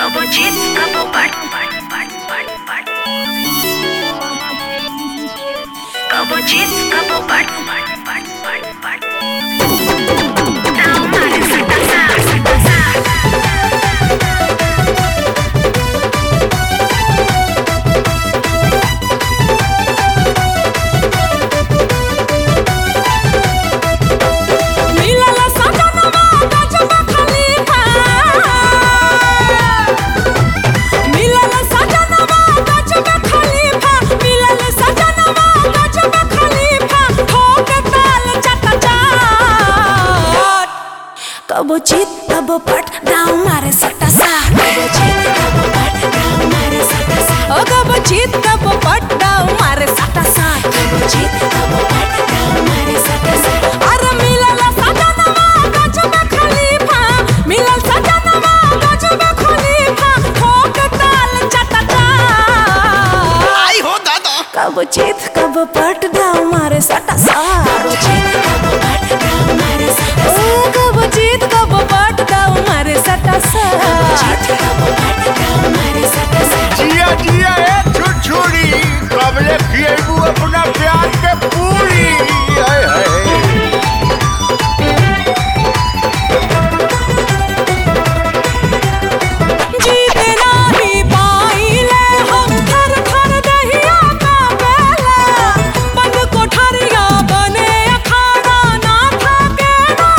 Kabo chips, kabo pat, pat, pat, pat, pat. Kabo chips, kabo pat, pat, pat, pat, pat. Now, mare, sata, sa, sata, sa. मिलल सजनवा गजब खलीफा मिलल सजनवा गजब खलीफा मिलल सजनवा गजब खलीफा ठोक ताल चट चाट कबो चित कबो पट दाव मारे सटा सा कबो चित कबो पट दाव मारे सटा सा ओ कबो चित कबो पट दाव मारे सटा सा कबो चित कबो पट दाव मारे सटा सा अरे मिलल सजनवा गजब खलीफा मिलल सजनवा गजब खलीफा ठोक ताल चट चाट आई हो दादा कबो चित कबो पट दाव मारे सटा सा कबो चित कबो पट दाव मारे सटा सा ओ कबो चित कबो पट दाव मारे सटा सा कबो चित कबो पट दाव मारे सटा सा जिया जिया ए छुछुरी कबले खिएबू अपना प्यार के पूरी हाय हाय जीत नाही पाइले हम थर थर दहिया का बेला बंद कोठरिया बने अखाड़ा ना थाके ना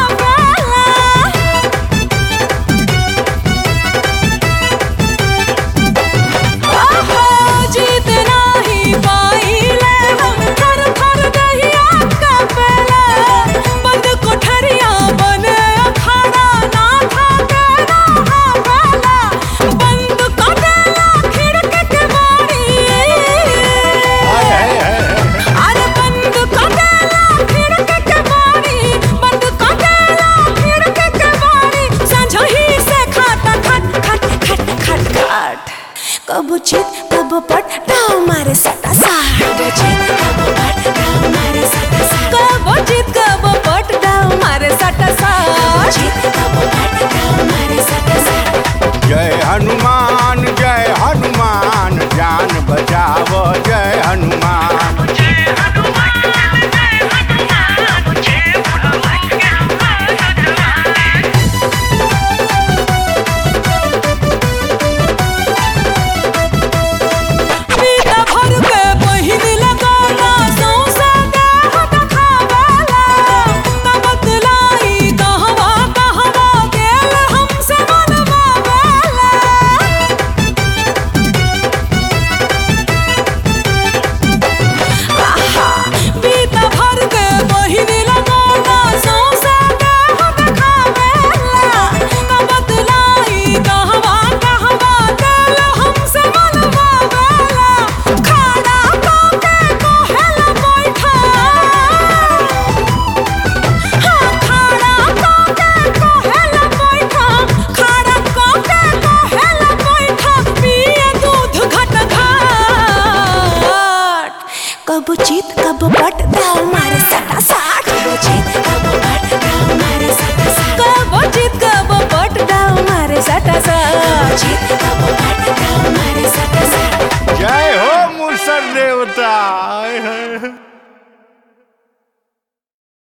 हवेला आहा जीत नाही पाइले हम थर थर दहिया का बेला बंद कोठरिया बने अखाड़ा ना थाके ना हवेला बंद कोठला खिड़क के बारी हाय हाय हाय अरे बंद कोठला खिड़क के बारी बंद कोठला खिड़क के बारी संझही से खाता खट खट खट खट खट कबो चित कबो पट डाव मारे सटा सा कबो चित कबो पट डाव मारे सटा सा कबो चित कबो पट डाव मारे सटा सा कबो चित कबो पट डाव